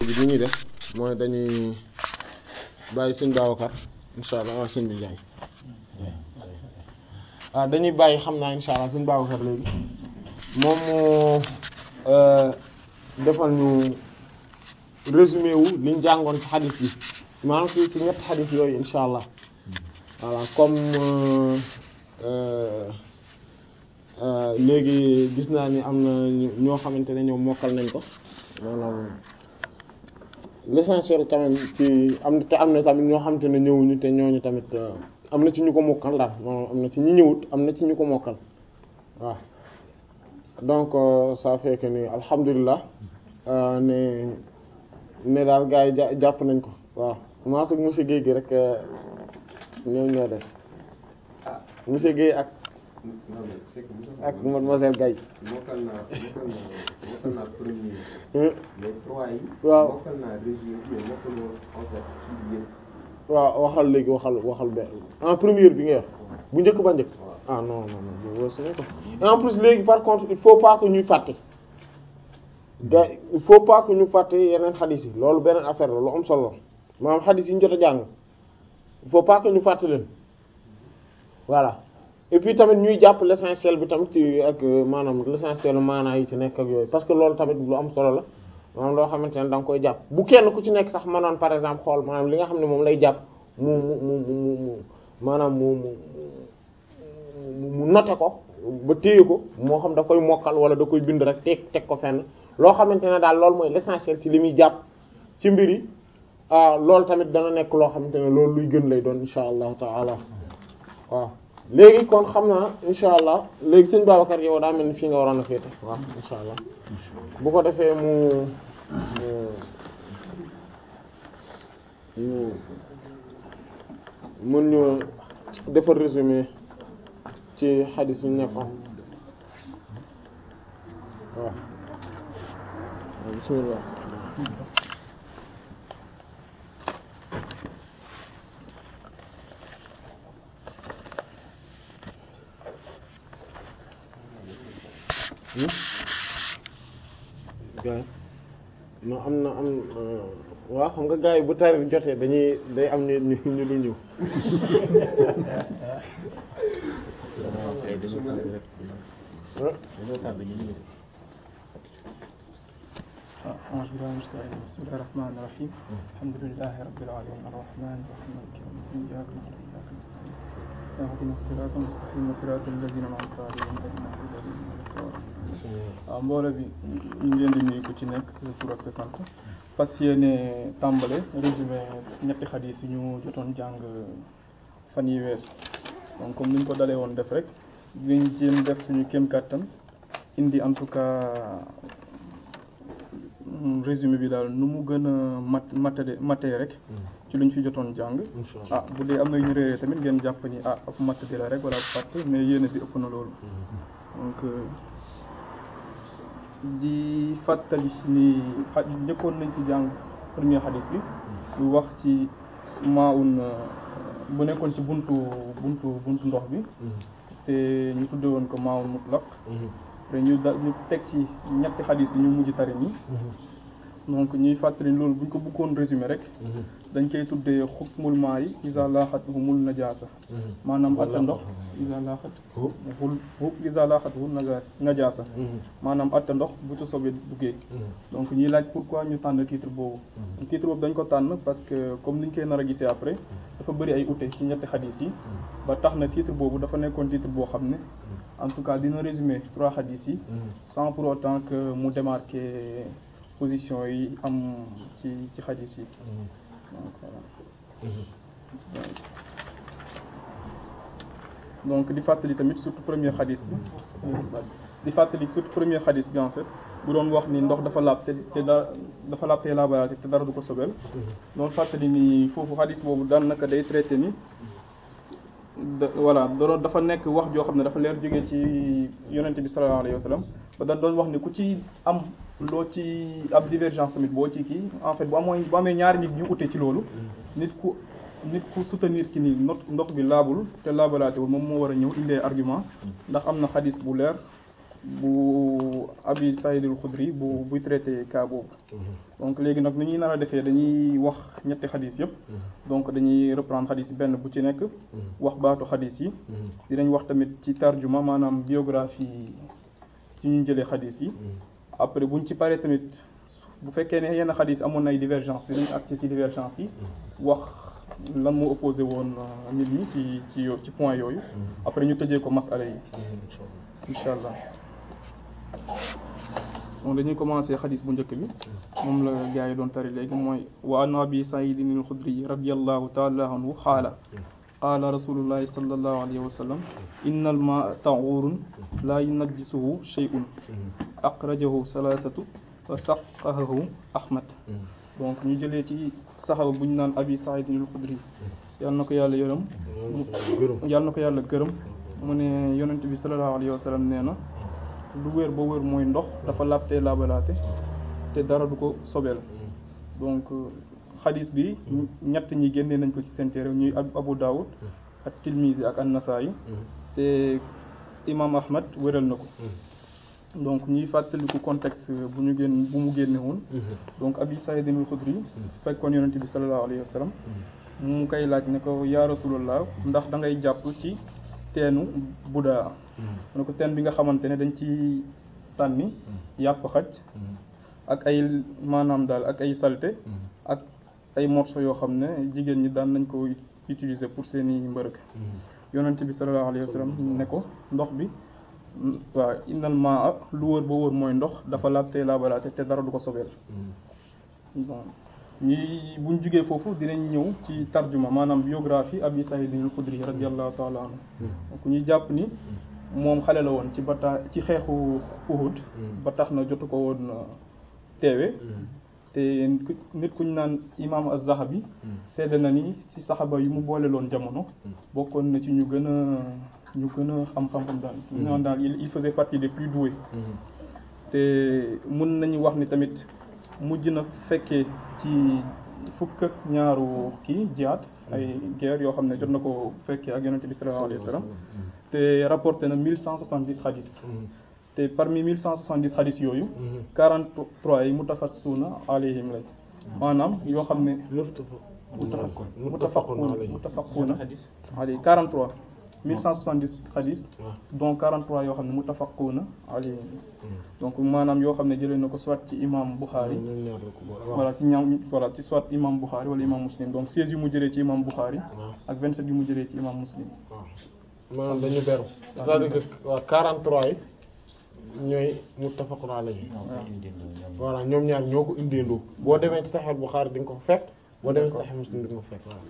bi li ñuy def mooy dañuy bàyyi sëñ Babacar insha allah waaw sëñ bi Njaay waaw dañuy bàyyi xam naa insha allah sëñ Babacar léegi moom moo defal ñu résumé wu liñ jàngoon ci xadis bi maanaam ci ci ñetti xadis yooyu insha allah voilà comme léegi gis naa ni am na ñoo xamante ne ñoom mokkal nañ ko maanaam l'essentiel quand même ci am te am na tamit ñoo xamante ne ñëwuñu te ñooñu tamit am na ci ñu ko mokkal daal maanaam am na ci ñi ñëwut am na ci ñu ko mokkal waaw donc ça fait que ni alhamdulilah ne ne daal gars yi jàpp nañ ko waaw commencé ak monsieur Guèye gi rek ñoom ñoo def monsieur Guèye ak ak mademoiselle Gaye mokkal naa mokkal naa mokkal naa premier mais trois yi waaw mokkal naa résumé mais mokkal woon en fait ci yëpp waaw waxal léegi waxal waxal benn en première bi nga wax bu njëkk ba njëkk ah non non non woo ko et en plus léegi par contre il faut pas que ñuy fàtte ga il faut pas que ñu fàtte yeneen xadis yi loolu beneen affaire la lu am solo maanaam xadis yi ñu jot a jàng il faut pas que ñu fàtte leen voilà et puis tamit ñuy jàpp l'essentiel bi tamit ci ak maanaam l'essentiel maanaa yi ci nekk ak yooyu parce que loolu tamit lu am solo la maanaam loo xamante ne da nga koy jàpp bu kenn ku ci nekk sax mënoon par exemple xool maanaam li nga xam ne moom lay jàpp mu mu mu mu mu maanaam mu mu mu noté ko ba téye ko moo xam da koy mokkal wala da koy bind rek teg teg ko fenn loo xamante ne daal loolu mooy l'essentiel ci li muy jàpp ci mbir yi loolu tamit dana nekk loo xamante ne loolu luy gën lay doon insha allahu taala waaw léegi kon xam naa insha allah léegi sëñ Babacar yow daa mel ni fii nga waroon a féete waaw insha allah bu ko defee mu mu mën ñu defar résumé ci xadis yu nekkoon waaw bismillah gaay non am na am waaw xam nga gars yi bu tarif jotee dañuy day am ñu ñu ñu lu ñëw أعوذ بالله من الشيطان الرجيم بسم الله الرحمن الرحيم الحمد لله رب العالمين الرحمن الرحيم مالك يوم الدين إياك نعبد وإياك نستعين اهدنا الصراط المستقيم صراط الذين أنعمت عليهم غير المغضوب عليهم ولا الضالين waaw mbooloo bi ñu ngi leen di nuyu ku ci nekk sa tur ak sa sant fas yéene tàmbale résumé ñetti xadiis yi ñu jotoon jàng fan yi weesu donc comme ni ñu ko dalee woon def rek dinañ jéem def suñu kéem kàttan indi en tout cas résumé bi daal nu mu gën a mat matade matee rek ci lu ñu fi jotoon jàng ah bu dee am na ñu réeree tamit ngeen jàpp ni ah ab matadi la rek wala ab fàtte mais yéene bi ëpp na loolu donc di fàttali ni xa njëkkoon nañ ci jàng premier xadis bi lu wax ci maaun bu nekkoon ci buntu buntu buntu ndox bi te ñu tudde woon ko maaun mutlaq te ñu da ñu teg ci ñetti xadis yi ñu mujj tari nii donc ñuy fàttali loolu bu ñu ko bëggoon résumé rek dañ koy tuddee xukmul maa yi isa laaxat humul najaasa maanaam atta ndox isa laaxat hul isa laaxat hul najaasa maanaam atta ndox bu ci sobe duggee donc ñuy laaj pourquoi ñu tànn titre boobu titre boobu dañ ko tànn parce que comme niñ koy nar a gisee après dafa bëri ay ute ci ñetti xadis yi ba tax na titre boobu dafa nekkoon titre boo xam ne en tout cas dina résumer trois xadis yi sans pour autant que mu démarquer position yi am ci ci xadis yi donc voilà donc di fàttali tamit surtout premier xadis bi di fàttali surtout premier xadis bi en fait bu doon wax ni ndox dafa laab te te da dafa laab te laabalaate te dara du ko sobel doon fàttali ni foofu xadis boobu daan naka day traité ni da voilà doon dafa nekk wax joo xam ne dafa leer jógee ci yonente bi sallallahu alayhi wa sallam ba dañ doon wax ni ku ci am loo ci ab divergence tamit boo ci kii en fait bu amoo bu amee ñaari nit ñu ute ci loolu nit ku nit ku soutenir ki ni not ndox bi laabul te laabalaatewul moom moo war a ñëw indee argument ndax am na xadis bu leer bu Abi Saïd al-Khudri bu buy traité cas boobu donc léegi nag ni ñuy nar a defee dañuy wax ñetti xadis yëpp donc dañuy reprendre xadis yi benn bu ci nekk wax baatu xadis yi dinañ wax tamit ci tarjuma maanaam biographie ci ñu jëlee xadis yi après buñ ci paree tamit bu fekkee ne yenn xadis amoon na ay divergence dinañ accès ci divergence yi wax lan moo opposé woon nit ñi ci ci yo- ci point yooyu après ñu tëjee ko masala yi incha allah donc dañuy commencé xadis bu njëkk bi moom la gars yi doon tari léegi mooy wa an abi saidin alxudri radiallahu taala anhu xaala qaala rasulullahi sallallahu alayhi wa sallam inna almaa tahuurun laa yunajjisuhu shay'un aqrajahu salaasatu wa saqahahu ahmad donc ñu jëlee ci saxaba bu ñu naan abi saidin alxudri yàlla na ko yàlla yërëm yàlla na ko yàlla gërëm mu ne yonent bi sallallahu alayhi wa sallam nee na lu wér ba wér mooy ndox dafa laabtee laabalaate te dara du ko sobeel donc xadis bi ñett ñi génnee nañ ko ci seen téere ñuy Abu Dawud ak Tilmizi ak An-Nasa'i te imam Ahmad wéral na ko donc ñuy fàttaliku contexte bu ñu génn bu mu génne woon donc Abi Saïd al-Khudri fekkoon yonent bi sallallahu alayhi wa sallam mu koy laaj ne ko yaa Rasulullah ndax da ngay jàpp ci teenu Budaa mu ne ko teen bi nga xamante ne dañ ci sànni yàpp xaj ak ay maanaam daal ak ay salte ak ay morceaux yoo xam ne jigéen ñi daan nañ ko utiliser pour seeni mbërëg yonent bi sallallahu alayhi wa sallam ne ko ndox bi waaw innal maa lu wër ba wër mooy ndox dafa laabtee laabalaate te dara du ko sobeel bon ñi buñ jugee foofu dinañ ñëw ci tarjuma maanaam biographie Abi Saïd al-Khudri radiyallahu taala anhu donc ñuy jàpp ni moom xale la woon ci bata ci xeexu Uhud ba tax na jotu ko woon teewe te nit kuñ naan imam az-Zahabi seede na ni ci saxaba yi mu boole loon jamono bokkoon na ci ñu gën a ñu gën a xam-xam daal ñu naan daal il faisait partie des plus doués te mun nañu wax ni tamit mujj na fekkee ci fukk ak ñaaru kii jihaad ay guerre yoo xam ne jot na ko fekkee ak yonente bi sallallahu alayhi wa sallam te rapporté na mille cent soixante dix xadis te parmi mille cent soixante dix xadis yooyu quarante trois yi mutafassuna alayhim lañ maanaam yoo xam ne mutafaquna mutafaquna alayhi quarante trois mille cent soixante dix xadis donc quarante trois yoo xam ne mutafaquna alayhim donc maanaam yoo xam ne jëlee na ko soit ci imam Bukhari voilà ci ñaam voilà ci soit imam Bukhari wala imam Muslim donc seize yu mu jëlee ci imam Bukhari ak vingt sept yu mu jëlee ci imam Muslim maanaam dañu beru c'est-à-dire que waaw 43 yi ñooy muttafaqun alayhi voilà ñoom ñaar ñoo ko indeendoo boo demee ci Sahih Bukhari di nga ko fekk boo demee ci Sahih Muslim di nga ko fekk waaw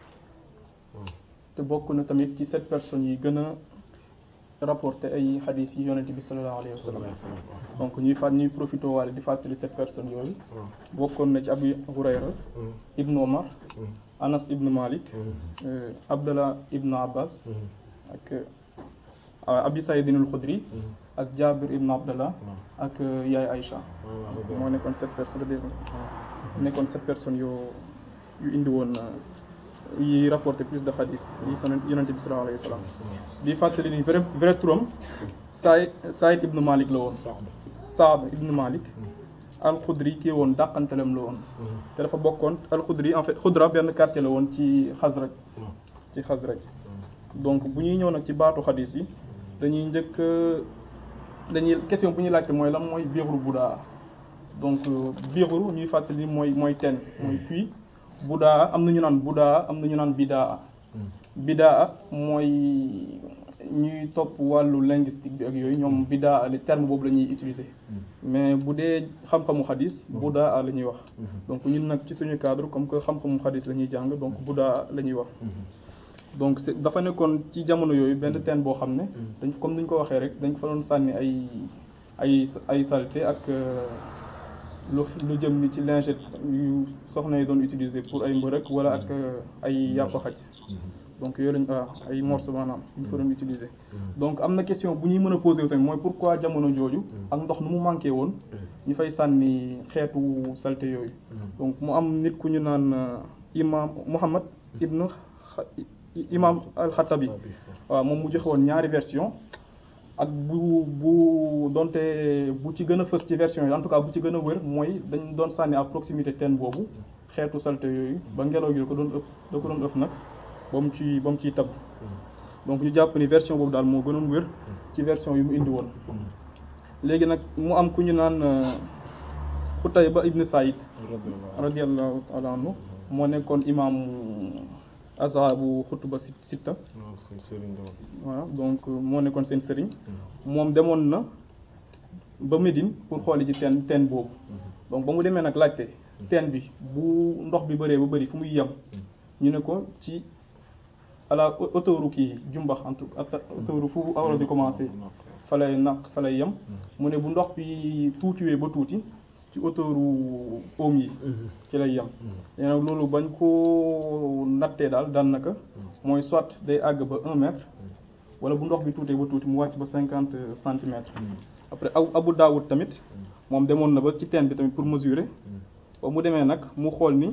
te bokk na tamit ci sept personnes yi gën a rapporté ay xadis yi yonente bi sallallahu alayhi wa sallam donc ñuy fàtt ñuy profité waale di fàttali sept personnes yooyu bokkoon na ci Abu Hurayra ibnu Omar Anas ibnu Malik Abdallah ibnu Abbas ak Abi Saïd al-Khudri ak Jabir ibnu Abdallah ak Yaay Aïcha moo nekkoon sept personnes dé nekkoon sept personnes yoo yu indi woon yi rapporté plus de xadis yi son yonente bi sallallahu alayhi wa sallam di fàttali ni vrai vrai turam Saïd Saïd ibnu Malik la woon Saad ibnu Malik al-Khudri kii woon dàqantalam la woon te dafa bokkoon al-Khudri en fait Khudra benn quartier la woon ci Xasraj ci Xasraj donc bu ñuy ñëw nag ci baatu xadis yi dañuy njëkk dañuy question bu ñuy laajte mooy lan mooy biiru Budaa donc biiru ñuy fàttali mooy mooy teen mooy puits Budaa am na ñu naan Budaa am na ñu naan Bidaa Bidaa mooy ñuy topp wàllu linguistique bi ak yooyu ñoom Bidaa le terme boobu la ñuy utiliser mais bu dee xam-xamu xadis Budaa la ñuy wax donc ñun nag ci suñu cadre comme que xam-xamu xadis la ñuy jàng donc Budaa la ñuy wax donc c'est dafa nekkoon ci jamono yooyu benn teen boo xam ne dañ comme ni ñu ko waxee rek dañ ko fa doon sànni ay ay ay saleté ak lu lu jëm ni ci lingette yu soxna yi doon utiliser pour ay mbërëk wala ak ay yàpp xaj donc yooyu lañ ah ay morceaux maanaam ñu fa doon utiliser donc am na question bu ñuy mën a poser wu tamit mooy pourquoi jamono jooju ak ndox nu mu manqué woon ñu fay sànni xeetu saleté yooyu donc mu am nit ku ñu naan imam Muhammad ibn imam al-Khattabi waaw moom mu joxe woon ñaari version ak bu bu donte bu ci gën a fës ci version yi en tout cas bu ci gën a wër mooy dañ doon sànni à proximité teen boobu xeetu salte yooyu ba ngelaw gi da ko doon ëpp da ko doon ëpp nag ba mu ci ba mu ciy tab donc ñu jàpp ni version boobu daal moo gënoon wér ci version yi mu indi woon léegi nag mu am ku ñu naan Xutayba ibn Saïd radiyallahu taala anhu moo nekkoon imaamu azhabu xutuba sit sitta voilà donc moo nekkoon seen sëriñ moom demoon na ba Médine pour xooli ci teen teen boobu donc ba mu demee nag laajte teen bi bu ndox bi bëree ba bëri fu muy yem ñu ne ko ci ala autoroute kii jumbax en tout autoroute fu awra bi commencé fa lay naq fa lay yem mu ne bu ndox bi tuutiwee ba tuuti ci autoroute oom yi ci lay yem léegi nag loolu bañ ko nattee daal daan naka mooy soit day àgg ba un mètre wala bu ndox bi tuutee ba tuuti mu wàcc ba cinquante centimètres après aw Abu Daawud tamit moom demoon na ba ci teen bi tamit pour mesurer ba mu demee nag mu xool ni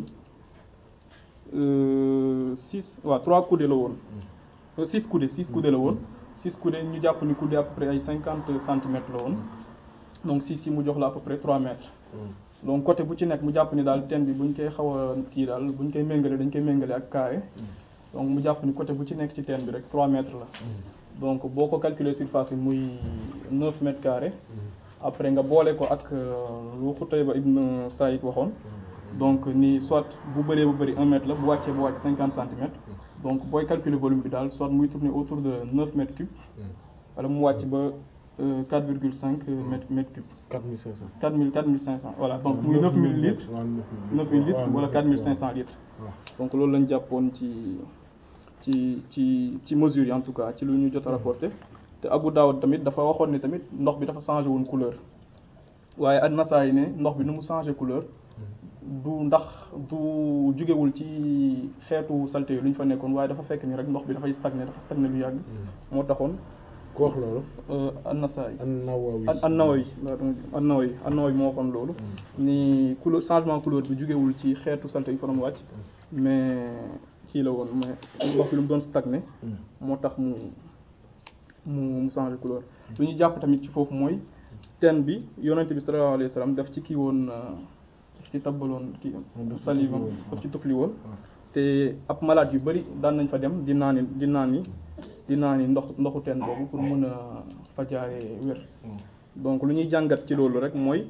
six waaw trois coudées la woon six coudées six coudées la woon six coudées ñu jàpp ni coudée à peu près ay cinquante centimètres la woon donc six yi mu jox la à peu près trois mètres donc côté bu ci nekk mu jàpp ni daal teen bi buñ koy xaw a kii daal buñ koy méngale dañ koy méngale ak carré donc mu jàpp ni côté bu ci nekk ci teen bi rek trois mètres la donc boo ko calculer surface yi muy neuf mètres carrés après nga boole ko ak lu Xutayba ibn Saïd waxoon donc ni soit bu bëree bu bëri un mètre la bu wàccee bu wàcc cinquante centimètres donc booy calculer volume bi daal soit muy tourner autour de neuf mètres cubes wala mu wàcc ba quatre virgule cinq mètres mètres cubes. quatre mille cinq cent. quatre mille quatre mille cinq cent voilà donc muy neuf mille litres neuf mille litres wala quatre mille cinq cent litres donc loolu lañ jàppoon ci ci ci ci mesures yi en tout cas ci lu ñu jot a rapporté te Abu Dawud tamit dafa waxoon ne tamit ndox bi dafa changé woon couleur waaye an-Nasa'i ne ndox bi nu mu changé couleur du ndax du jugewul ci xeetu salte yi lu ñu fa nekkoon waaye dafa fekk ni rek ndox bi dafay stagné dafa stagné lu yàgg moo taxoon ku wax loolu. an-Nasa'i an-Nawawi. an-Nawawi an-Nawawi an-Nawawi moo waxoon loolu ni couleur changement couleur bi jugewul ci xeetu salte yi fa doon wàcc mais kii la woon mais ndox bi lu mu doon stagné moo tax mu mu mu changé couleur lu ñu jàpp tamit ci foofu mooy teen bi yonente bi sallallahu alayhi wa sallam daf ci kii woon daf ci tabbaloon kii saliva daf ci tufli woon te ab malade yu bari daan nañ fa dem di naani di naani di naani ndox ndoxu teen boobu pour mën a fajaare wér donc lu ñuy jàngat ci loolu rek mooy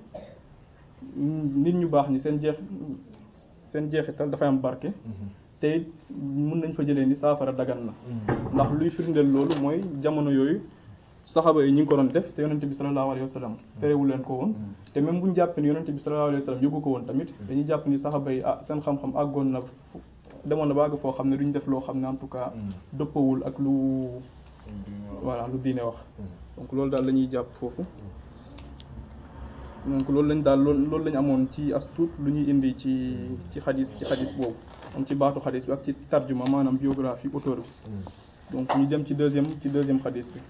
nit ñu baax ñi seen jeex seen jeexital dafay am barke te mën nañ fa jëlee ni saafara dagan na ndax luy firndeel loolu mooy jamono yooyu saxaba yi ñu ngi ko doon def te yonente bi sallallahu alayhi wa sallam terewu leen ko woon te même bu ñu jàpp ni yonente bi sallallahu alayhi wa sallam yóbbu ko woon tamit dañuy jàpp ni saxaba yi ah seen xam-xam àggoon na demoon na baag foo xam ne duñ def loo xam ne en tout cas dëppawul ak lu voilà lu diine wax donc loolu daal la ñuy jàpp foofu donc loolu lañ daal loolu loolu lañ amoon ci as tuut lu ñuy indi ci ci xadis ci xadis boobu am ci baatu xadis bi ak ci tarjuma maanaam biographie auteur bi donc ñu dem ci deuxième ci deuxième xadis bi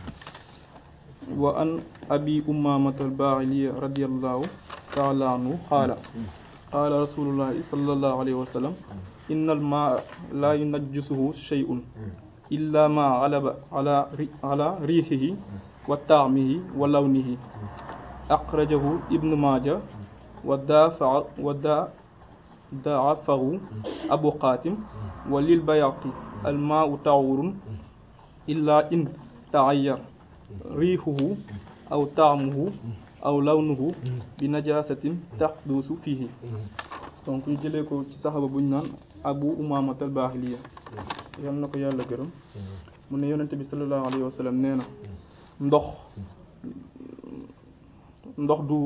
wa an abi umamata al-bahili radiyallahu ta'ala anhu qaala qaala rasulullahi sallallahu alayhi wa sallam inna al-ma'a la yunajjisuhu shay'un illa ma ghalaba ala ala rihihi wa ta'mihi wa lawnihi akhrajahu ibn majah wa dafa wa da da'afahu abu qatim wa lil bayaqi الماء طهور إلا إن تغير ريحه أو طعمه أو لونه بنجاسة تحدث فيه donc ñu jëlee ko ci saxaba bu ñu naan Abu Umaamata al-Baahiliya yal na ko yàlla gërëm mu ne yonente bi sallallahu alayhi wa sallam nee na ndox ndox du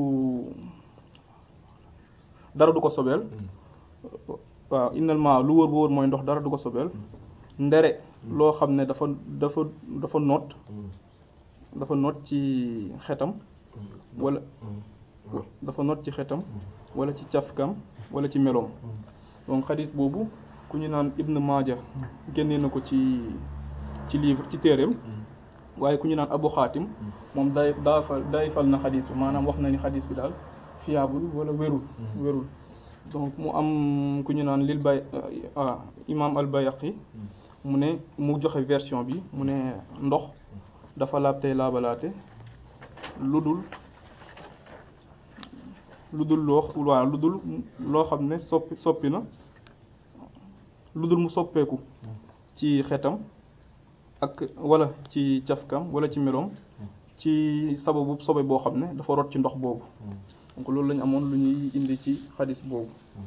dara du ko sobeel waaw innal maa lu wóor bu wóor mooy ndox dara du ko sobeel ndere loo xam ne dafa dafa dafa noot dafa noot ci xetam wala dafa noot ci xetam wala ci cafkam wala ci meloom donc xadis boobu ku ñu naan Ibn Maaja génnee na ko ci ci livre ci téereem waaye ku ñu naan Abu Xaatim moom day daa fa day fal na xadis bi maanaam wax na ni xadis bi daal fiable wala wérul wérul donc mu am ku ñu naan lil bay ah imam al Bayaqi mu ne mu joxe version bi mu ne ndox dafa laab tey laabalaate lu dul lu dul loo waaw lu dul loo xam ne soppi soppi na lu dul mu soppeeku ci xetam ak wala ci cafkam wala ci meloom ci sababu sobe boo xam ne dafa rot ci ndox boobu donc loolu lañu amoon lu ñuy indi ci xadis boobu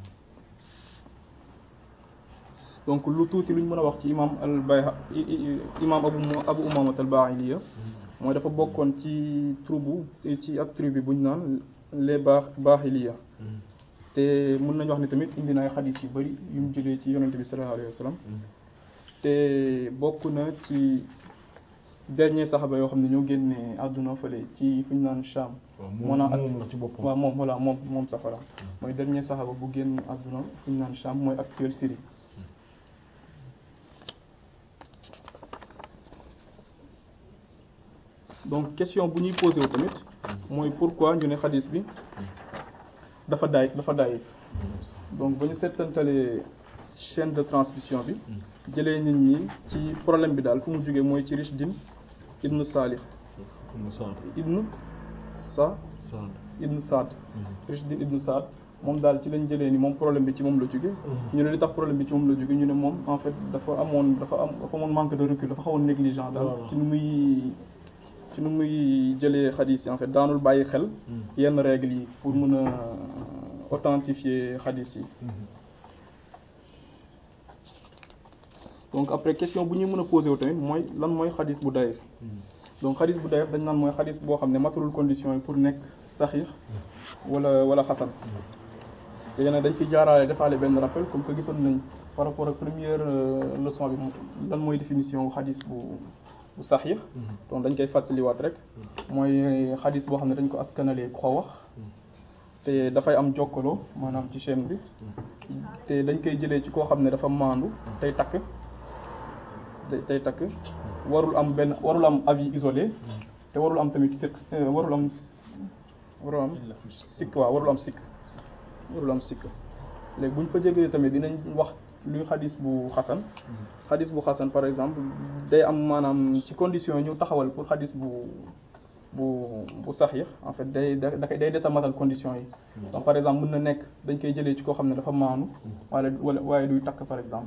donc lu tuuti lu ñu mën a wax ci imam al bayha imam abu abu umamat al bahiliya mooy dafa bokkoon ci tribu ci ak tribu bu ñu naan les baax bahiliya te mën nañu wax ne tamit indi na ay xadis yu bari yu mu jëlee ci yonente bi sallallahu alayhi wa sallam te bokk na ci dernier saxaba yoo xam ne ñoo génne àdduna fële ci fu ñu naan Sham moo naan moom la ci boppam waaw moom voilà moom moom safara mooy dernier saxaba bu génn àdduna fu ñu naan Sham mooy actuel Syrie donc question bu ñuy posé wu tamit mooy pourquoi ñu ne xadis bi dafa daay dafa daayif donc ba ñu seetantalee chaîne de transmission bi jëlee nit ñi ci problème bi daal fu mu jógee mooy ci Rishdin ibnu Salih ibnu sa ibnu Saad Rishdin ibnu Saad moom daal ci lañ jëlee ni moom problème bi ci moom la jóge ñu ne li tax problème bi ci moom la jóge ñu ne moom en fait dafa amoon dafa am dafa amoon manque de recul dafa xawoon négligent daal ci nu muy ci nu muy jëlee xadis yi en fait daanul bàyyi xel yenn règles yi pour mën a authentifier xadis yi donc après question bu ñuy mën a posé wu tamit mooy lan mooy xadis bu dayif donc xadis bu dayif dañ naan mooy xadis boo xam ne matalul condition yi pour nekk saxiix wala wala xasan léegi nag dañ fi jaaraale defaale benn rappel comme que gisoon nañ par rapport ak première leçon bi lan mooy définition xadis bu bu saxiix donc dañ koy fàttaliwaat rek mooy xadis boo xam ne dañ ko askanalee ku ko wax te dafay am jokkaloo maanaam ci chaîne bi te dañ koy jëlee ci koo xam ne dafa maandu tey takk tey takk warul am benn warul am avis isolé te warul am tamit sikk warul am warul am sikk waaw warul am sikk warul am sikk léegi bu ñu fa jegee tamit dinañ wax luy xadis bu xasan xadis bu xasan par exemple day am maanaam ci condition yi ñu taxawal pour xadis bu bu bu saxiix en fait day da day des a matal condition yi donc par exemple mën na nekk dañ koy jëlee ci koo xam ne dafa maanu wala wala waaye duy takk par exemple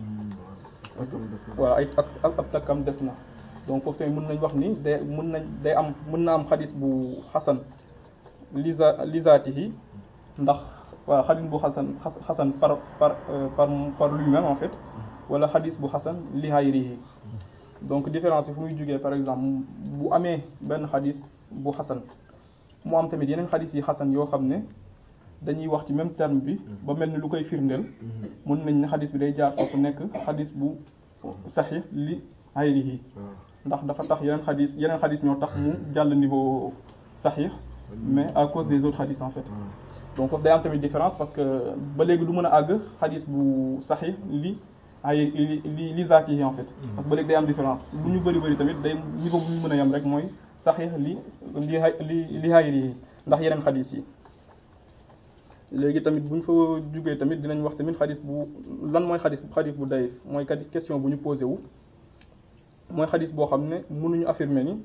voilà ay ak ab takkam des na donc foofu tamit mën nañ wax ni day mën nañ day am mën na am xadis bu xasan lisa lisaatihi ndax waaw xadis bu xasan xasan par par par par lui-même en fait wala xadis bu xasan li hayrihi donc différence bi fu muy jógee par exemple bu amee benn xadis bu xasan mu am tamit yeneen xadis yi xasan yoo xam ne dañuy wax ci même terme bi ba mel ni lu koy firndeel mën nañ ne xadis bi day jaar foofu nekk xadis bu saxiix li hayrihi ndax dafa tax yeneen xadis yeneen xadis ñoo tax mu jàll niveau saxiix mais à cause des autres xadis en fait donc foofu day am tamit différence parce que ba léegi du mën a àgg xadis bu saxiix li ay li li zaati yi en fait parce que ba léegi day am différence lu ñu bëri bëri tamit day niveau bu ñu mën a yem rek mooy saxiix li li li li hayri yi ndax yeneen xadis yi léegi tamit bu ñu fa jugee tamit dinañ wax tamit xadis bu lan mooy xadis xadis bu dayif mooy kat question bu ñu posé wu mooy xadis boo xam ne mënuñu affirmer ni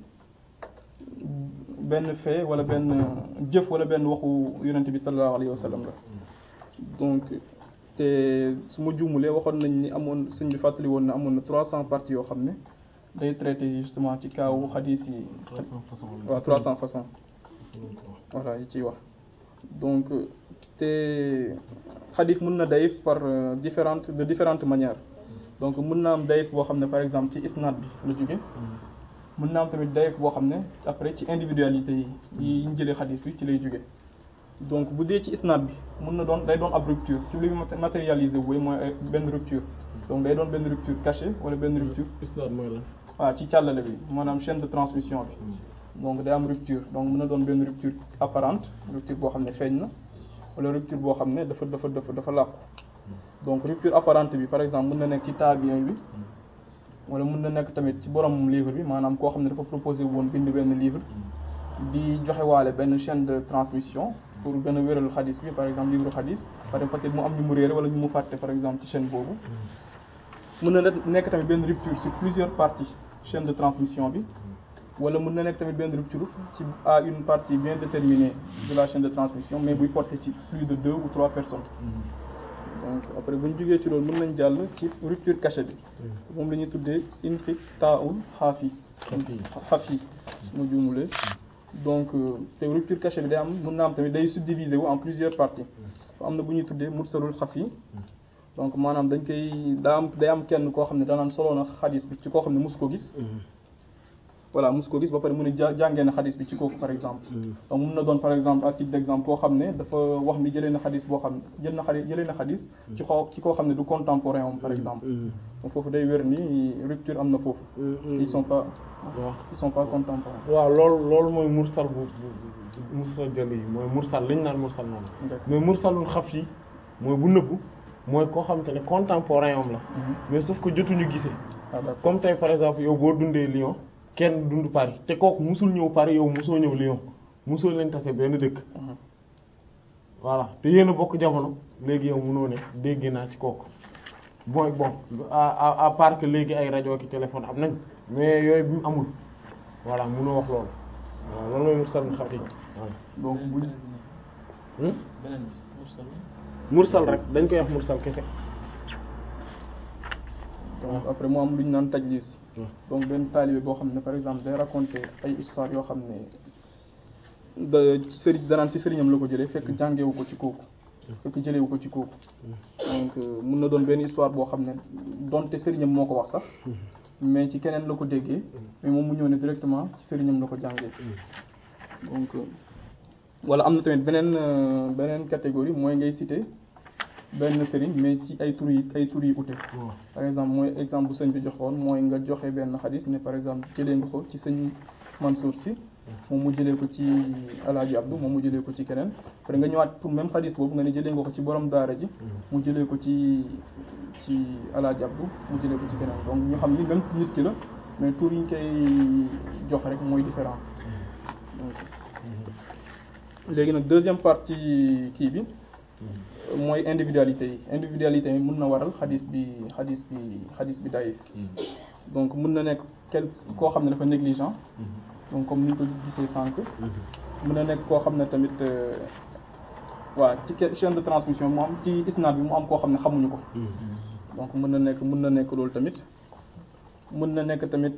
benn fait wala benn jëf wala benn waxu yonent bi sallallahu alayhi wa sallam la donc te su ma juumulee waxoon nañ ni amoon sëñ bi fàttali woon na amoon na 300 parties yoo xam ne day traité justement ci kaawu xadis yi waaw 300 façons voilà yi ciy wax donc te xadis mën na dayif par différentes de différentes manières donc mën na am dayif boo xam ne par exemple ci isnad bi la jóge mën na am tamit dayif boo xam ne après ci individualité yi yi ñu jëlee xadis bi ci lay jóge donc bu dee ci isnad bi mën na doon day doon ab rupture ci luy matérialiser wu mooy ay benn rupture donc day doon benn rupture cachée wala benn rupture isnad mooy lan waaw ci càllale bi maanaam chaîne de transmission bi donc day am rupture donc mën na doon benn rupture apparente rupture boo xam ne feeñ na wala rupture boo xam ne dafa dafa dafa dafa làqu donc rupture apparente bi par exemple mën na nekk ci tabiin bi wala mën na nekk tamit ci borom livre bi maanaam koo xam ne dafa proposé woon bind benn livre di joxe waale benn chaîne de transmission pour gën a wéral xadis bi par exemple livre xadis par exemple peut-être mu am ñu mu réere wala ñu mu fàtte par exemple ci chaîne boobu mën na nekk tamit benn rupture sur plusieurs parties chaîne de transmission bi wala mën na nekk tamit benn rupture ci à une partie bien déterminée de la chaîne de transmission mais buy porter ci plus de deux ou trois personnes donc après bu ñu jógee ci loolu mën nañ jàll ci rupture cachée bi moom la ñuy tuddee inqita'ul xaafi xaafi su ma juumulee donc te rupture cachée bi day am mën na am tamit day subdiviser wu en plusieurs parties am na bu ñuy tuddee mursalul xafi donc maanaam dañ koy daa am day am kenn koo xam ne danaan solo na xadis bi ci koo xam ne mosu ko gis voilà mosu ko gis ba pare mu ne ja jàngee na xadis bi ci kooku par exemple donc mun na doon par exemple à titre d'exemple koo xam ne dafa wax ni jëlee na xadis boo xam ne jël na xadis jëlee na xadis ci xaw ci koo xam ne du contemporain am par exemple donc foofu day wér ni rupture am na foofu ils sont pas ils sont pas contemporains waaw loolu loolu mooy mursal bu mursal jël yi mooy mursal li ñu naan mursal noonu mais mursalul xaf yi mooy bu nëbbu mooy koo xam te ne contemporain am la mais sauf que jotuñu gisee comme tey par exemple yow boo dundee Lyon kenn dund Paris te kooku musul ñëw Paris yow musoo ñëw Lyon musoo leen tase benn dëkk voilà te yéen a bokk jamono léegi yow munoo ne dégg naa ci kooku bon bon à à part que léegi ay rajo ki téléphone am nañ mais yooyu bi mu amul voilà munoo wax loolu waaw loolu mooy mursal xam yi donc bu mursal rek dañ koy wax mursal kese donc après mu am lu ñu naan tajlis donc benn taalibe boo xam ne par exemple day raconter ay histoire yoo xam ne da sëriñ danaan ci sëriñam la ko jëlee fekk jàngewu ko ci kooku fekk jëlewu ko ci kooku donc mun na doon benn histoire boo xam ne donte sëriñam moo ko wax sax mais ci keneen la ko déggee mais moom mu ñëw ne directement ci sëriñam la ko jàngee donc wala am na tamit beneen beneen catégorie mooy ngay citer benn sëriñ mais ci ay tur yi ay tur yi ute par exemple mooy exemple bu sëñ bi joxoon mooy nga joxe benn xadis ne par exemple jëlee nga ko ci sëñ Mansour si moom mu jëlee ko ci alaaji Abdou moom mu jëlee ko ci keneen après nga ñëwaat pour même xadis boobu nga ne jëlee nga ko ci borom daara ji mu jëlee ko ci ci alaaji Abdou mu jëlee ko ci keneen donc ñu xam ni même nit ki la mais tur yi ñu koy jox rek mooy différent donc léegi nag deuxième partie kii bi mooy individualité yi individualité yi mën na waral xadis bi xadis bi xadis bi daif donc mën na nekk quel koo xam ne dafa négligent donc comme ni ñu ko gisee sànq mën na nekk koo xam ne tamit waa ci chaîne de transmission mu am ci isnaad bi mu am koo xam ne xamuñu ko donc mën na nekk mën na nekk loolu tamit mën na nekk tamit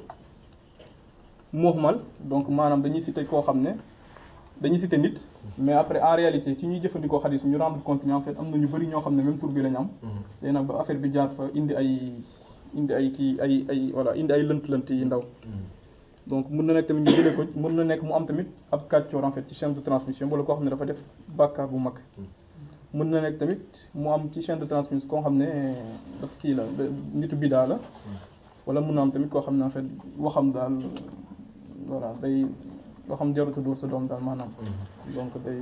muhmal donc maanaam dañuy citer koo xam ne dañuy citer nit mais après en réalité ci ñuy jëfandikoo xadis ñu rendre compte ni en fait am na ñu bari ñoo xam ne même tur bi lañ am léegi nag ba affaire bi jaar fa indi ay indi ay kii ay ay voilà indi ay lënt-lënt yi ndaw donc mën na nekk tamit ñu jëlee ko mën na nekk mu am tamit ab kàccoor en fait ci chaîne de transmission wala koo xam ne dafa def bàkkaar bu mag mën na nekk tamit mu am ci chaîne de transmission koo xam ne daf kii la nitu bidaa la wala mën na am tamit koo xam ne en fait waxam daal voilà day loo xam jaruta dóor sa doom daal maanaam donc day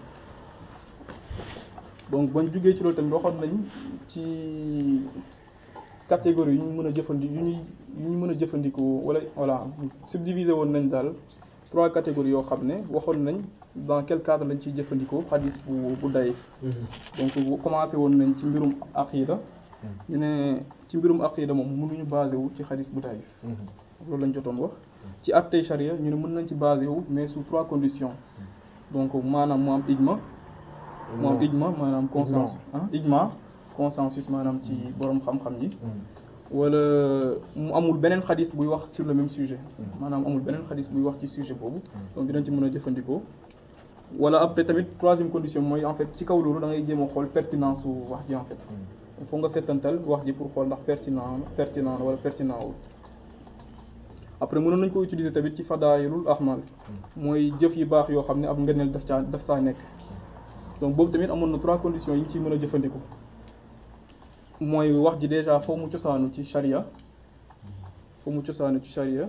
donc bañ jugee ci loolu tamit waxoon nañ ci catégorie yu ñu mën a jëfandi yu ñuy yu ñu mën a jëfandikoo wala voilà subdivisé woon nañ daal trois catégories yoo xam ne waxoon nañ dans quel cadre lañ ciy jëfandikoo xadis bu bu day donc commencé woon nañ ci mbirum aqida ñu ne ci mbirum aqida moom mënuñu basé wu ci xadis bu dayif loolu lañ jotoon wax ci attey charia ñu ne mën nañ ci basé wu mais sous trois conditions donc maanaam mu am ijma mu am ijma maanaam consensus ah ijma consensus maanaam ci borom xam-xam yi wala mu amul beneen xadis buy wax sur le même sujet maanaam amul beneen xadis buy wax ci sujet boobu donc dinañ ci mën a jëfandikoo wala après tamit troisième condition mooy en fait ci kaw loolu da ngay jéem a xool pertinence su wax ji en fait il faut nga seetantal wax ji pour xool ndax pertinent pertinent wala pertinent wul après mënoon nañ ko utiliser tamit ci fadaayilul ahmal mooy jëf yu baax yoo xam ne ab ngëneel daf caa daf saa nekk donc boobu tamit amoon na trois conditions yi ñu ciy mën a jëfandikoo mooy wax ji déjà foo mu cosaanu ci charia foo mu cosaanu ci charia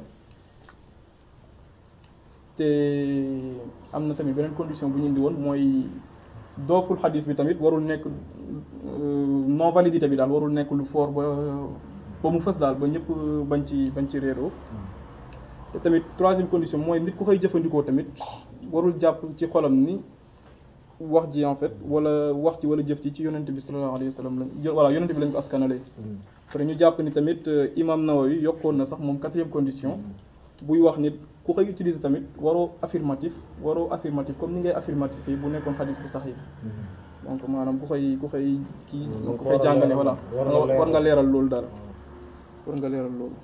te am na tamit beneen condition bu ñu indi woon mooy dooful xadis bi tamit warul nekk non validité bi daal warul nekk lu fort ba ba mu fës daal ba ñëpp bañ ci bañ ci réeroo te tamit troisième condition mooy nit ku koy jëfandikoo tamit warul jàpp ci xolam ni wax ji en fait wala wax ci wala jëf ci ci yonent bi sallallahu alayhi wa sallam lañ voilà yonent bi lañ ko askanale après ñu jàpp ni tamit imam Nawawi yokkoon na sax moom quatrième condition buy wax nit ku koy utiliser tamit waroo affirmatif waroo affirmatif comme ni ngay affirmatif yi bu nekkoon xadis bu saxiix donc maanaam ku koy ku koy kii donc ku koy war a jàngale leeral, voilà war nga war nga leeral. leeral loolu dara war nga leeral loolu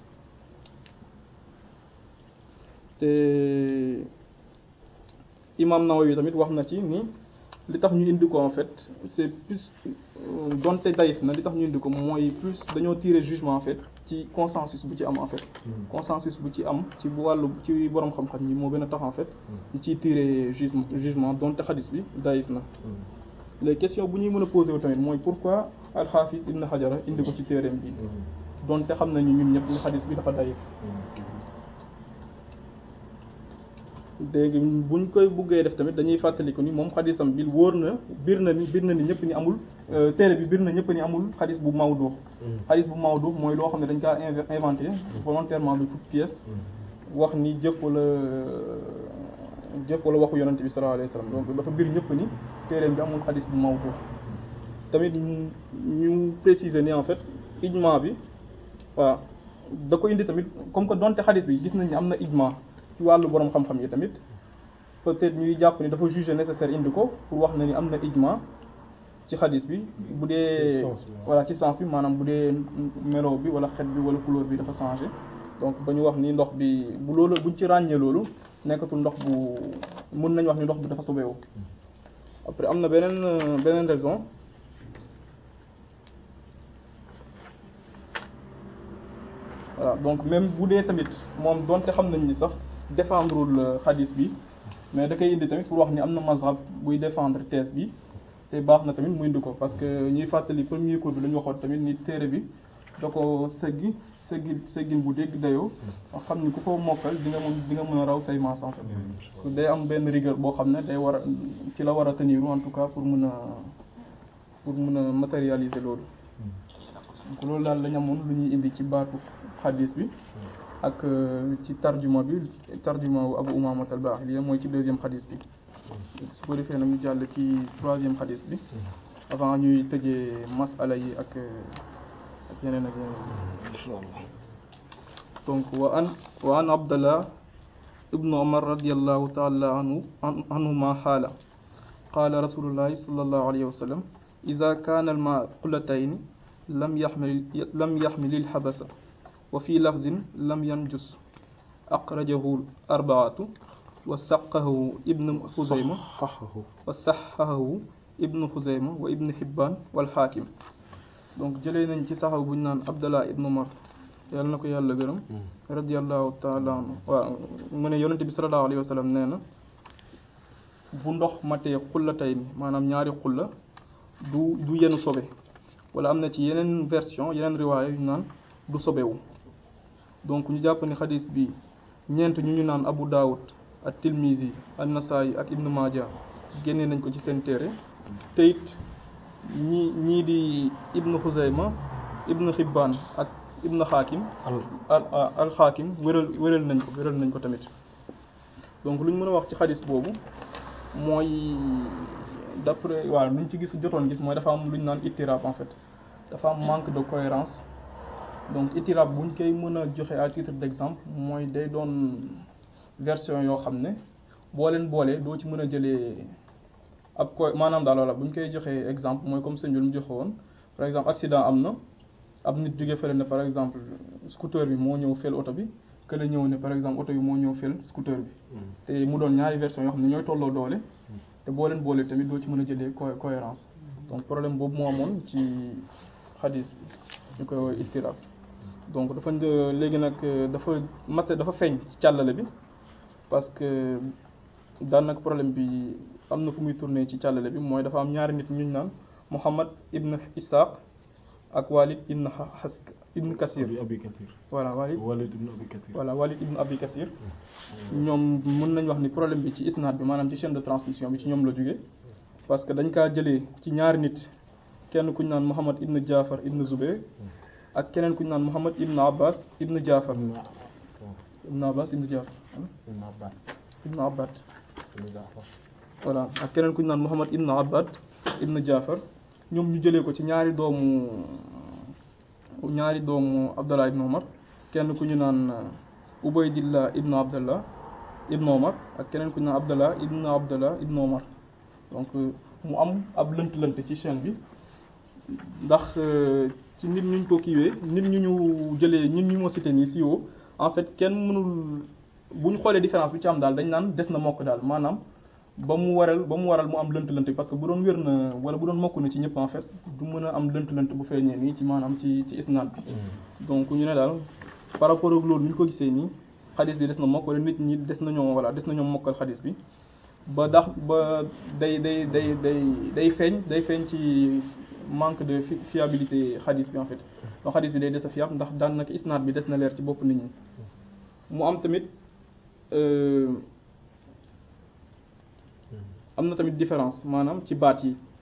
te imam Nawawi tamit wax na ci ni li tax ñu indi ko en fait c'est plus euh, donte dayif na li tax ñu indi ko mooy plus dañoo tirer jugement en fait ci consensus bu ci am en fait consensus bu ci am ci bu wàllu ci borom xam-xam ñi moo gën a tax en fait ñu ciy tirer jugement jugement donte xadis bi dayif na les questions bu ñuy mën a poser wu tamit mooy pourquoi al-Hafiz Ibn Hajar indi ko ci téereem bi donte xam nañu ñun ñëpp ni xadis bi dafa dayif léegi buñ koy buggee def tamit dañuy fàttaliku ni moom xadisam bi wóor na bir na ni bir na ni ñëpp ni amul euh, téere bi bir na ñëpp ni amul xadis bu mawdu xadis bu mawdu mooy loo xam ne dañ kaa inve- inventé volontairement de toute pièce wax ni jëf wala jëf wala waxu yonante bi sallallahu alayhi wa sallam donc dafa bir ñëpp ni téereem bi amul xadis bu mawdu tamit ñu ñu préciser ni en fait ijma bi waaw da ko indi tamit comme que donte xadis bi gis nañ ni am na ijma ci wàllu borom xam-xam yi tamit peut-être ñuy jàpp ni dafa jugé nécessaire indi ko pour wax na ni am na ijma ci xadis bi bu dee sens bi, waaw. voilà ci sens bi maanaam bu dee melo bi wala xet bi wala couleur bi dafa changé donc ba ñu wax ni ndox bi bu loolu buñ ci ràññee loolu nekkatul ndox bu mën nañ wax ni ndox bi dafa sobeewu après am na beneen euh, beneen raison voilà donc même bu dee tamit moom donte xam nañ ni sax défendrewul xadis bi mais da koy indi tamit pour wax ni am na mazhab buy défendre thèse bi te baax na tamit mu indi ko parce que ñuy fàttali premier cours bi la ñu waxoon tamit ni téere bi da ko seggi seggi seggin bu dégg dayoo xam ni ku ko mokkal di nga mën di nga mën a raw say maas en fait day am benn rigueur boo xam ne day war a ci la war a tenir en tout cas pour mën a pour mën a matérialiser loolu donc loolu daal lañ amoon lu ñuy indi ci baatu xadis bi ak euh, ci tarjuma bi tarjuma wu Abu Umaama al-Baahili mooy ci deuxième xadis bi su ko defee nag ñu jàll ci troisième xadis bi avant ñuy tëjee masala yi ak euh, ak yeneen ak yeneen inshallah donc wa an wa an abdallah ibnu umar radiallahu taala anhu an- anhuma xaala qaala rasulullahi sallallahu alayhi wa sallam ida kaana almaa qulatayni lam yaxmil lam yaxmil ilxabasa wa fi lafzin lam yanjus aqrajahu arbaatu wa saqahu ibnu xuzayma xaxahu wa saxahu ibnu xuzayma wa ibnu xibbaan wal xaakim donc jëlee nañ ci saxaw bu ñu naan abdallah ibnu umar yàlla na ko yàlla gërëm radiallahu taala anhu waaw mu ne yonente bi salallahu alayhi wa sallam nee na bu ndox matee xulla tay ni maanaam ñaari xulla du du yenu sobe wala am na ci yeneen version yeneen riwaaya yu ñu naan du sobewu donc ñu jàpp ni xadis bi ñeent ñu ñu naan abu daawud ak tilmisi an nasaayi ak ibnu maaja génne nañ ko ci seen téere te it ñi ñii di ibnu xuzayma ibnu xibbaan ak ibnu xaakim al al al xaakim wéral wéral nañ ko wéral nañ ko tamit donc lu ñu mën a wax ci xadis boobu mooy d'après waaw lu ñu ci gis jotoon gis mooy dafa am lu ñu naan ittirab en fait dafa am manque de cohérence donc ittirab bu ñu koy mën a joxe à titre d'exemple mooy day doon version yoo xam ne boo leen boolee doo ci mën a jëlee ab ko maanaam daal wala bu ñu koy joxee exemple mooy comme sëñ bi lu mu joxe woon par exemple accident am na ab nit jóge fële ne par exemple scooter bi moo ñëw fel oto bi que la ñëw ne par exemple oto bi moo ñëw fel scooter bi te mu doon ñaari version yoo xam ne ñooy tolloo doole te boo leen boolee tamit doo ci mën a jëlee co- cohérence donc problème boobu moo amoon ci xadis bi ñu koy ittirab donc dafa një- léegi nag dafa mat dafa feeñ ci càllale bi parce que daanaka problème bi am na fu muy tourner ci càllale bi mooy dafa am ñaari nit ñu naan Muhammad ibn Ishaq ak Walid ibn Has ibn Kasir abi abi kathir voilà Walid walid ibn abi kathir voilà Walid ibn Abi Kasir ñoom mën nañ wax ni problème bi ci isnaad bi maanaam ci chaîne de transmission bi ci ñoom la jóge parce que dañ kaa jëlee ci ñaari nit kenn ku ñu naan Muhammad ibn Jaafar ibn Zubayr ak keneen ku ñu naan Muhammad ibn Abbas ibn Jaafar ibn Abbas ibn Jaafar ibn Abbad voilà ak keneen ku ñu naan Muhammad ibn Abbad ibn Jaafar ñoom ñu jëlee ko ci ñaari doomu ñaari doomu Abdallah ibn Umar kenn ku ñu naan Ubaydillah ibnu Abdallah ibnu Omar ak keneen ku ñu naan Abdallah ibnu Abdallah ibnu Omar donc mu am ab lënt-lënt ci chaîne bi ndax ci nit ñu ko kiiwee nit ñu ñu jëlee nit ñu ma cité nii si woo en fait kenn mënul bu ñu xoolee différence bi ci am daal dañ naan des na mokk daal maanaam ba mu waral ba mu waral mu am lënt-lënt parce que bu doon wér na wala bu doon mokk na ci ñëpp en fait du mën a am lënt-lënt bu feeñee nii ci maanaam ci ci isnaad bi donc ñu ne daal par rapport ak loolu ñu ko gisee nii xadis bi des na mokk wala nit ñi des nañoo voilà des nañoo mokkal xadis bi ba dax ba day day day day day feeñ day feeñ ci manque de fiabilité xadis bi en fait donc xadis bi day des a fiable ndax daan nag isnaad bi des na leer ci bopp nit ñi mu am tamit am na tamit différence maanaam ci baat yi